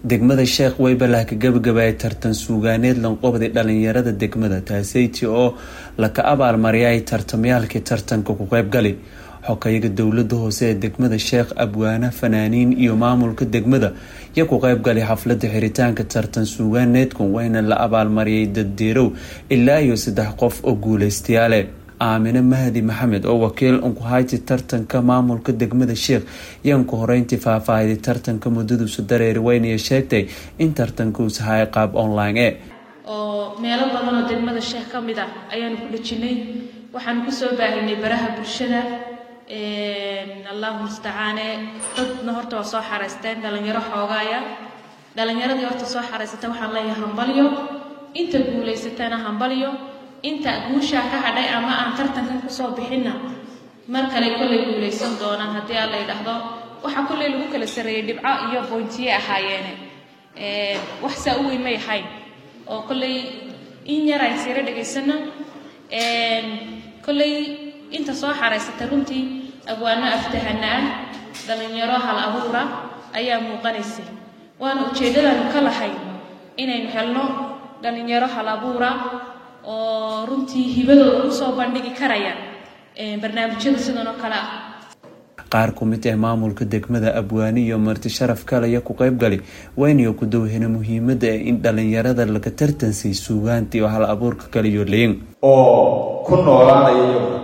degmada sheekh weybalah ka gabagabaayay tartan suugaaneed lanqobday dhalinyarada degmada taaseyti oo laka abaalmariyay tartamayaalkii tartanka ku qeybgali xokayaga dowlada hoose ee degmada sheekh abwaane fanaaniin iyo maamulka degmada iyo ku qeybgalay xaflada xiritaanka tartan suugaaneedku wayna la abaalmariyay daddeerow ilaa iyo saddex qof oo guuleystayaale aamine mahdi maxamed oo wakiil unkuhayti tartanka maamulka degmada sheekh yaanku horeyntii faahfaahiday tartanka muddaduusu dareeri weynaya sheegtay in tartankuusa hay qaab online e oo meelo badan oo degmada sheekh ka mid ah ayaanu ku dhejinay waxaanu kusoo baahinay baraha bulshada allahu mustacaane dadna horta waa soo xareysteen dhalinyaro xoogaaya dhalinyaradii horta soo xareysata waxaan leeyahay hambalyo inta guulaysatana hambalyo inta guushaa ka hadhay ama aan tartankan kusoo bixinna mar kale kollay guulaysan doonaan haddii aan la ydhaahdo waxaa kolley lagu kala sareeyey dhibco iyo boontiye ahaayeene wax saa u weyn may ahayn oo kolley in yar aan siiro dhegaysano kolley inta soo xaraysata runtii abwaano aftahana ah dhalinyaro hal abuura ayaa muuqanaysay waana ujeeddadaanu ka lahay inaynu helno dhalinyaro hal abuura oo runtii hibadooda usoo bandhigi karaya barnaamijyada sidan oo kale ah qaar ku mid ah maamulka degmada abwaani iyo marti sharaf kalaya ku qeybgali waynayo ku dowhena muhiimada ah in dhalinyarada laga tartansay suugaantii oo hal abuurka kaliyo leyin oo ku noolaanaya iyaguna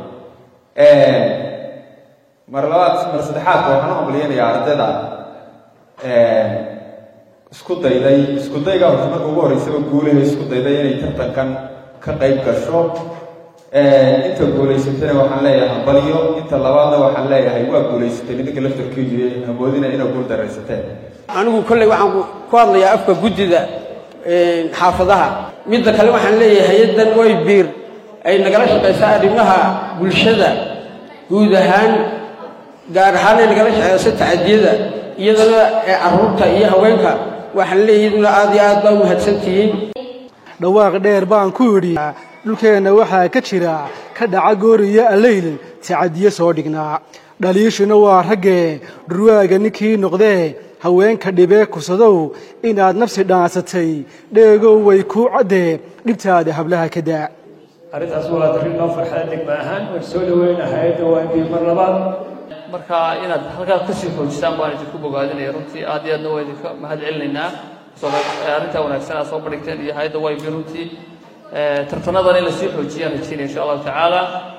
mar labaad mar saddexaadka waxaan u hambaliyanayaa ardayda isku dayday isku dayga horta marka ugu horreysaba guulaha isku dayday inay tartankan ka qayb gasho inta guulaysatana waxaan leeyahay hambalyo inta labaadna waxaan leeyahay waa guulaysatay midinka laftarkiidu hamoodina inaa guul daraysateen anigu kolley waxaan ku hadlayaa afka guddida xaafadaha midda kale waxaan leeyahay hay-addan way biir ay nagala shaqaysaa arrimaha bulshada guud ahaan gaar ahaan ay nagala shaqeyso tacadiyada iyadana ee carruurta iyo haweenka waxaan leeyahay iduna aad iyo aad baa u mahadsantihiin dhawaaq dheer baan ku idhi dhulkeenna waxaa ka jira ka dhaca gooriyo alleyl tacadiyo soo dhignaa dhaliishuna waa raggee dhurwaaga ninkii noqdee haweenka dhibee kursadow inaad nafsi dhaansatay dheegow way kuu caddee dhibtaada hablaha ka daa arrintaas waa darrin noo farxada degma ahaan waan soo dhaweynahay dawaanbii mar labaad marka inaad halkaas kasii xoojisaan baan idinku bogaadinaya runtii aad iyo aadna waa idinka mahad celinaynaa arrintaa wanaagsan aad soo bandhigteen iyo hay-adda waybi runtii tartanadan in lasii xoojiyaan rajeynaya insha allahu tacaala